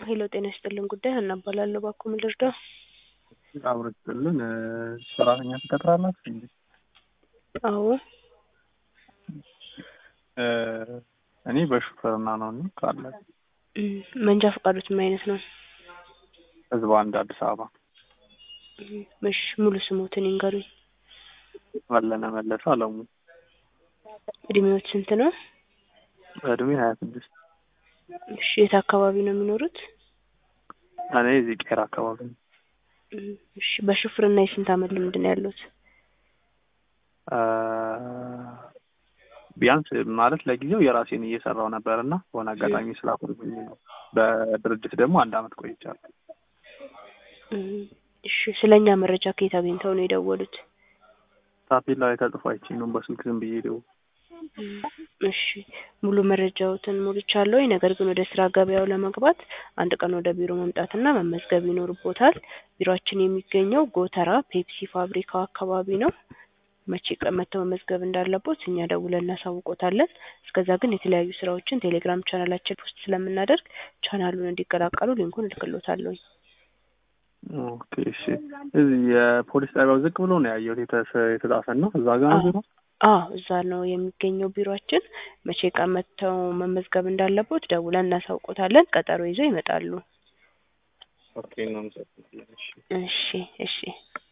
ሄሎ ጤና ይስጥልን ጉዳይ ሀና እባላለሁ። እባክዎ ምን ልርዳው? አብሮ ይስጥልን ሰራተኛ ትቀጥራላችሁ እንዴ? አዎ እ እኔ በሹፌርና ነው እና ካለ እም፣ መንጃ ፈቃዶት ምን አይነት ነው? ህዝብ አንድ አዲስ አበባ እም፣ እሺ ሙሉ ስሞትን ይንገሩኝ። መለነ መለሰ አለሙ እድሜዎት ስንት ነው? እድሜ ሀያ ስድስት እሺ የት አካባቢ ነው የሚኖሩት? እኔ እዚህ ቄራ አካባቢ ነው። እም፣ እሺ በሹፍርና የስንት አመት ልምድ ነው ያሉት? እ ቢያንስ ማለት ለጊዜው የራሴን እየሰራው ነበር እና በሆነ አጋጣሚ ስላቆምኩኝ ነው። በድርጅት ደግሞ አንድ አመት ቆይቻለሁ። እም፣ እሺ ስለኛ መረጃ ከየት አግኝተው ነው የደወሉት? ታፔላ ላይ ተጽፎ አይቼ ነው በስልክ ዝም ብዬ ደው እም፣ እሺ ሙሉ መረጃዎትን ሞልቻለሁ። ነገር ግን ወደ ስራ ገበያው ለመግባት አንድ ቀን ወደ ቢሮ መምጣትና መመዝገብ ይኖርቦታል። ቢሮአችን የሚገኘው ጎተራ ፔፕሲ ፋብሪካው አካባቢ ነው። መቼ ቀን መጥተው መመዝገብ እንዳለቦት እኛ ደውለን እናሳውቆታለን። እስከዛ ግን የተለያዩ ስራዎችን ቴሌግራም ቻናላችን ውስጥ ስለምናደርግ ቻናሉን እንዲቀላቀሉ ሊንኩን እልክሎታለሁ። ኦኬ እሺ። እዚህ የፖሊስ ጣቢያው ዝቅ ብሎ ነው ያየሁት የተሰ- የተጻፈና እዛ ጋር ነው ቢሮ? አዎ እዛ ነው የሚገኘው ቢሮአችን። መቼ ቀን መጥተው መመዝገብ እንዳለቦት ደውለን እናሳውቆታለን። ቀጠሮ ይዘው ይመጣሉ። ኦኬ እናመሰግናለን። እሺ እሺ እሺ